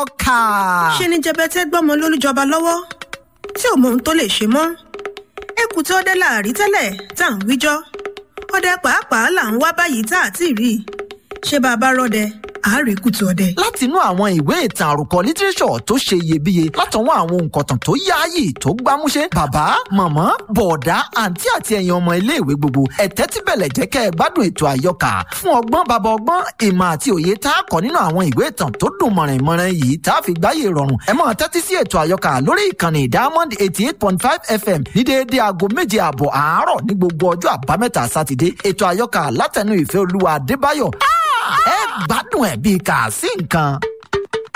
àyọkà. ṣe ni jẹbẹtẹ gbọmọ lólùjọba lọ́wọ́ tí ò mọ ohun tó lè ṣe mọ́ ẹkù tí ọdẹ láàrí tẹ́lẹ̀ tá à ń wíjọ́ ọdẹ pàápàá là ń wá báyìí tá à ti rí i ṣé bá a bá rọdẹ àárẹ̀ kùtù ọdẹ. látinú àwọn ìwé ìtàn àròkọ lítírẹ́sọ̀ tó ṣe iyebíye látọwọ́ àwọn òǹkọ̀tàn tó yáàyè tó gbámúṣé bàbá màmá bọ̀ọ̀dá àǹtí àti ẹ̀yin ọmọ iléèwé gbogbo ẹ̀tẹ́ tí bẹ̀lẹ̀ jẹ́ kẹ́ ẹ gbádùn ètò àyọkà fún ọgbọ́n bàbá ọgbọ́n ìmọ̀ àti òye tá a kọ́ nínú àwọn ìwé ìtàn tó dùn mọ̀rìnmọ̀rìn yìí tá a fi gbáyé rọrùn ẹ máa tẹ́tí sí ètò àyọkà lórí ìkànnì diamond eighty eight point five fm ní déédéé aago méje ààbọ̀ àárọ̀ ní gbogbo ọjọ́ àbámẹ́ta sátidé ètò àyọkà látẹnu ìfẹ́ olúwa adébáyọ̀ ẹ gbádùn ẹ̀ bíi kà sí nǹkan.